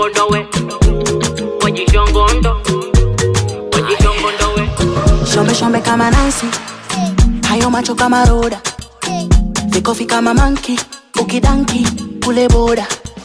wajishongondowe wajishongondo wajishongondowe Shombe shombe kama Nancy, hayo macho kama roda, vikofi kama manki, ukidanki kule boda.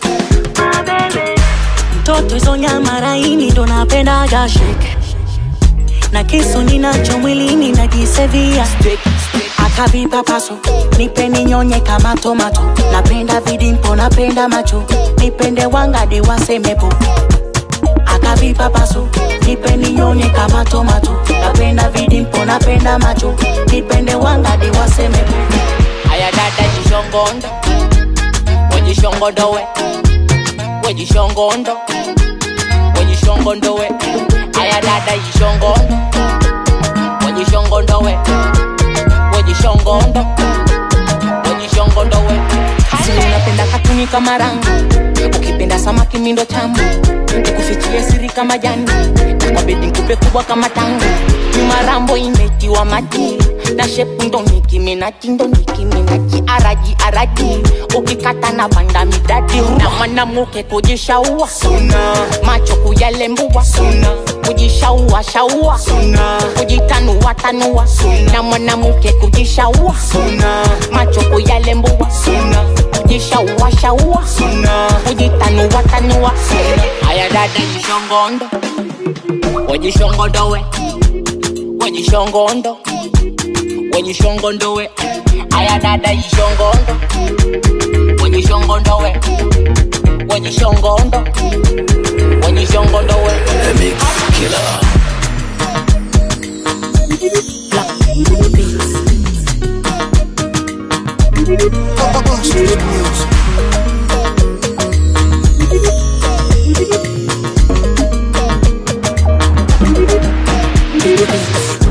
Mtoto hizo nyama laini ndo napendaga shake, na kisu ninacho mwilini najisevia akavipa paso nipeni nyonye kama tomato napenda vidimpo napenda macho nipende wangadi wasemepo akavipa paso nipeni nyonye kama tomato napenda vidimpo napenda macho nipende wangadi wasemepo aya dada jishongondo wajishongondowe wajishongondo wajishongondowe aya dada jishongondo wajishongondowe wajishongondo wajishongondowe Sili unapenda katuni kama rangi ukipenda samaki mindo tamu nikufichie siri kama jani nakwabedi nkupe kubwa kama tangu nyuma rambo imetiwa maji na shepu ndo nikiminaji ndo nikiminaji araji araji ukikata na banda midadi na mwanamuke kujishaua macho kuyalembua kujishaua shaua kujitanua tanua na mwanamuke kujishaua macho kuyalembua kujishaua shaua kujitanua tanua aya dada jishongondo wajishongondowe wajishongondo wajishongondowe aya dada jishongondo wajishongondowe wajishongondo wajishongondowe The Mix Killer. Beats.